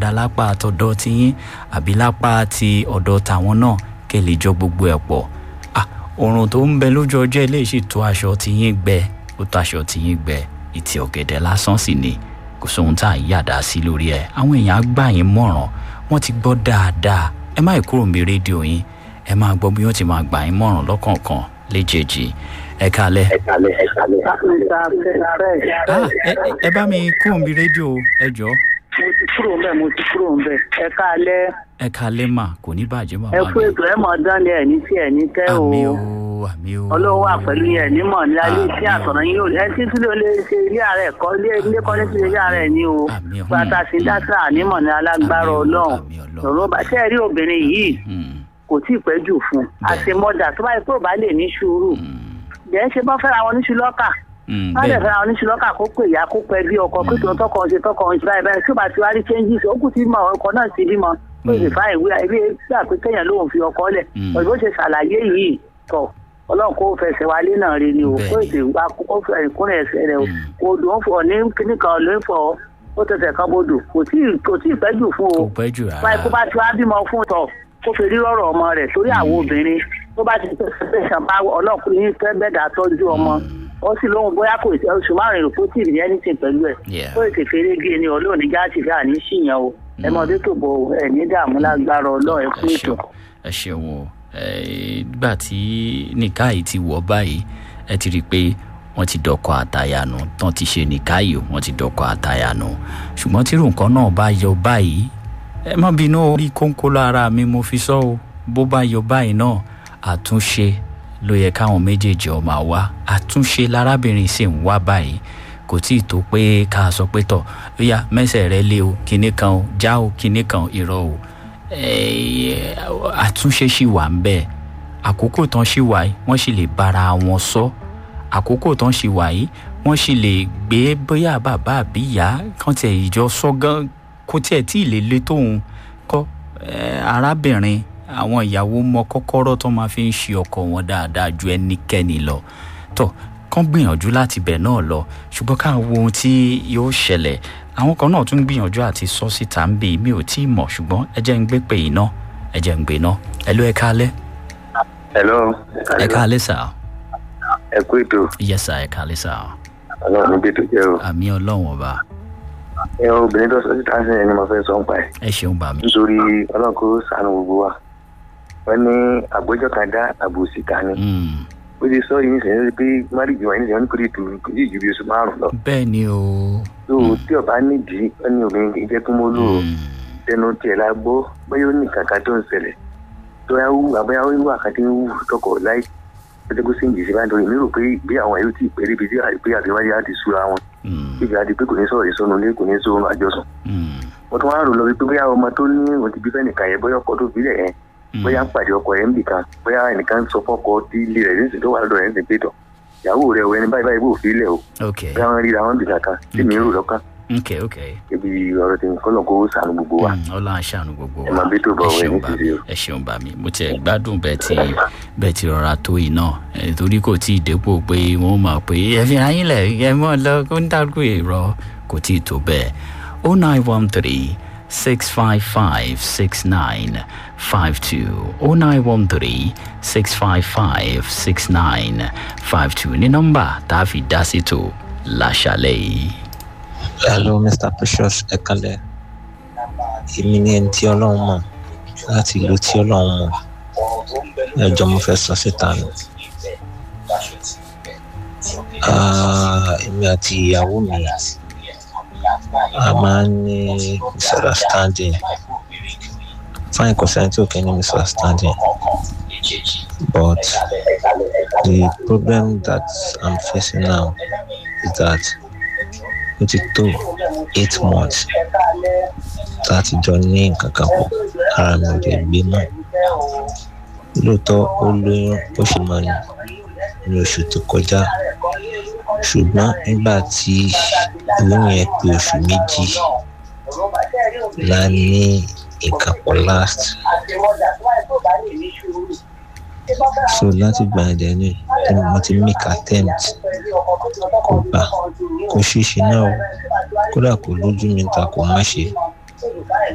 dáadáa lápá àtọ̀dọ̀ tiyín àbí lápá ti ọ̀dọ̀ tàwọn náà kẹ́ lè jọ gbogbo ẹ̀ pọ̀ ah oòrùn tó ń bẹ lójú ọjọ́ ilé sì tó aṣọ tiyín gbẹ ó tó aṣọ tiyín gbẹ ìtì ọ̀gẹ̀dẹ̀ lásán sì ni kò sóhun tá à ń yàdá sí lórí ẹ̀ àwọn èèyàn á gbà yín mọ̀ràn wọ́n ti gbọ́ dáadáa ẹ má kúrò mi rédíò yín ẹ máa gbọ́ bí wọ́n ti máa gbà yín mọ̀ràn lọ́kọ̀ọ̀kan léjèèjì ẹ kalẹ̀. Ah, ẹ ẹ bá mi kúrò mi rédíò ẹ jọ mo ti kúrò ń bẹ̀ mo ti kúrò ń bẹ̀ ẹ káalẹ́ ẹ kalẹ̀ mà kò ní bàjẹ́ màmá ẹ mi. kú ètò ẹ mọ̀ dán ni ẹ̀ ní tí ẹ̀ ní tẹ́ o àmì o àmì o. ọlọ́run wà pẹ̀lú yẹn nímọ̀ ní alẹ́ tí Àmín. àtọ̀nà yín ò ẹ tí tí ló lè ṣe ilé ààrẹ kọ́ ilé ilé kọ́ ní ti ilé ààrẹ ni o Àmín. pátá sí dáṣà nímọ̀ ní alágbára Àmín o, ọlọ́run àmín Ọlọ́run. lọ́rọ́ bá ṣe rí obìnrin yìí Hmm, kò tí ì pẹ́ jù fún un Bẹ́ẹ̀. àṣemọ́dà tó bá yẹ pé ò bá lè ní sùúrù hmm, jẹ́ ṣe bọ́ fẹ́ra wọn níṣu lọ́kà hmm, wọ́n lè bẹ́ẹ̀ fẹ́ra wọn níṣu lọ́kà kó pè ya kó pẹ́ bí ọkọ pé tòun tọkọ ṣe tọkọ ṣe báyìí báyìí tí ó bá ti wá rí changes ó kù tí mọ ọkọ náà ti bímọ ó sì fa ìwé ilé gbà pé kéèyàn lóun fi ọkọ lẹ̀ Mm. òyìnbó ṣe ṣàlàyé yìí tọ̀ ọlọ́run kó fẹsẹ̀ wálé náà rí ni o Bẹ́ẹ̀ni. kó ètè wá kó fẹ́ ìkúnlẹ̀ ẹsẹ̀ rẹ o Mm. kò dùn ó fọ ní kíní kan ló ń fọ ó tẹsẹ̀ kan bodò kò tí ì- kò tí ì pẹ́ jù fún o kò pẹ́ jù báyìí kó rárá. bá ti wá bímọ fún tọ kó fi rí rọrọ ọmọ rẹ torí àwọn obìnrin tó bá ti tẹsán tẹsán bá ọlọkùnrin fẹ bẹdà tọjú ọmọ ó sì lóhun bóyá kò sí oṣù márùn èrò kó tì ní anything pẹ̀lú ẹ̀ Yeah. ó ètè fèrè gé ni ọlọ́ọ̀ni jáàtì fẹ́ àní ṣìyàn o ẹ mọ tó bọ ẹ ní dààmú lágbára ọlọ́ọ̀ ẹ kú ẹ ètò. ṣeun ẹ ṣeun o ẹ, nígbà tí nìka yìí ti wọ̀ báyìí ẹ ti rí i pé wọ́n ti dọkọ àtayànù tán ti ṣe nìka yìí wọ́n ti dọkọ àtayànù ṣùgbọ́n tí nǹkan náà bá yọ báyìí ẹ má bínú orí kónkó lára mi mo fi sọ o bó bá yọ báyìí náà àtúnṣe ló yẹ káwọn méjèèjì ọmọ wá àtúnṣe lárábìnrin sì ń wá báyìí kò tí ì tó pé ká sọ pé tọ ó yá mẹsẹ̀ rẹ lé o kinní kan o já o kinní kan irọ́ o Eh, àtúnṣe ṣì wà ń bẹ̀ àkókò tán ṣì wà yìí wọ́n sì lè bára wọn sọ àkókò tán ṣì wà yìí wọ́n sì lè gbé bóyá bàbá àbí ìyá kan tiẹ̀ ìjọ sọ gan kó tiẹ̀ tí ì lè le tóun kọ́ eh, arábìnrin àwọn ìyàwó mọ kọ́kọ́rọ́ tó máa fi ń ṣe ọkọ wọn dáadáa ju ẹnikẹ́ni lọ tó kán gbìyànjú láti bẹ̀ náà lọ ṣùgbọ́n ká wo ohun tí yóò ṣẹlẹ̀ àwọn kan náà tún gbìyànjú àti sọ síta ń bè mí ò tí ì mọ̀ ṣùgbọ́n ẹ jẹ́ ń gbé pè yín náà ẹ jẹ́ ń gbé náà ẹ ló ẹ káalẹ́ hello. ẹ káalẹ́ sà ẹ kú ètò yes sà ẹ káalẹ́ sà ọlọ́run níbi ètò jẹ́ o. àmì ọlọ́run ọba ẹ obìnrin tó sọ síta sí ẹni mo fẹ́ sọ ń pa ẹ̀. ẹ ṣeun bà mí nítorí ọlọ́run kó sànù gbogbo wa. wọ́n ní àgbéjọ kan dá àbòsí ta ni. Mm, ó ti sọ yìí nísìnyí pé márìjì wọn nísìnyí wọn ní kò lè tù kò lè ju bí oṣù márùn lọ. bẹ́ẹ̀ ni o tó tí ọba nídìí wọn ní obìnrin kì í jẹ́ kí mo lò ó. Mm, tẹnu tiẹ̀ la gbọ́ bóyá ó ní kankan tó ń ṣẹlẹ̀ tó yà wú àbẹ́yà ó wú àkàtì ń wú tọkọ̀ láì pẹ́tẹ́kó sí ìjìsí bá ń torí mi rò pé bí àwọn yóò ti pẹ́ débi tí àìpé àbíwájú á ti súra wọn mm, bíbi àti pé kò ní sọ̀rọ̀ ìsọnù ilé kò ní sọ̀rọ̀ àjọsùn mm, mo tún wá rò lọ wípé bóyá ọmọ tó ní òun ti bí fẹ́ nìkan yẹn bóyá ọkọ tó bí lẹ̀ yẹn mm. bóyá ń pàdé ọkọ yẹn nìkan bóyá ẹnìkan sọ fọ́kọ tí ilé rẹ̀ nísìnyí tó wà lọ́dọ̀ yẹn sì pé tọ̀ ìyàwó rẹ̀ o ẹni báyìí báyìí bò fi lẹ̀ o ok bóyá wọn ríra wọn bì kankan tí mi rò lọ́kàn ok ok ibi ọ̀rọ̀ tí kọ́lọ̀ kó sànù gbogbo wa Mm, ọlọ́run aṣàánú gbogbo ẹ máa bí tó bọ̀ ẹ wẹ̀ ṣeun ní bá tìrì mi o. ẹ ṣeun bá mi mo tiẹ̀ gbádùn bẹ́ẹ̀ tí bẹ́ẹ̀ ti rọra tó yìí náà ẹ, torí kò tí ì dépò pé wọ́n mọ̀ pé ẹ fi ayín lẹ̀ ẹ mọ̀ lọ kó ń dàgbé ìrọ̀ kò tí ì tó bẹ́ẹ̀ o nine one three six five five six nine five two o nine one three six five five six nine five two ní nọ́mbà tá a fi dá sí tó láṣálẹ̀ yìí. hello mr precious ẹ̀kálẹ̀ èmi ni ẹni tí ọlọ́run mọ̀ láti ìlú tí ọlọ́run mọ̀ ẹjọ́ mo fẹ́ sọ síta ni Ah, èmi àti ìyàwó mi a máa ń ní misunderstanding fine kò sẹ́ni tí ò kí ní misunderstanding but the problem that i'm facing now is that ó ti tó eight months láti jọ ní nǹkan kan pọ̀ ara mi ò lè gbé mọ́ lóòótọ́ ó lóyún ó sì máa ní ní oṣù tó kọjá ṣùgbọ́n nígbà tí oyún yẹn pé oṣù méjì la ní nǹkan pọ̀ last so láti gbà yẹn dẹ̀ ní mo ti make attempt kò gbà kò ṣeéṣe náà o kódà kò lójú mi ta kò má ṣe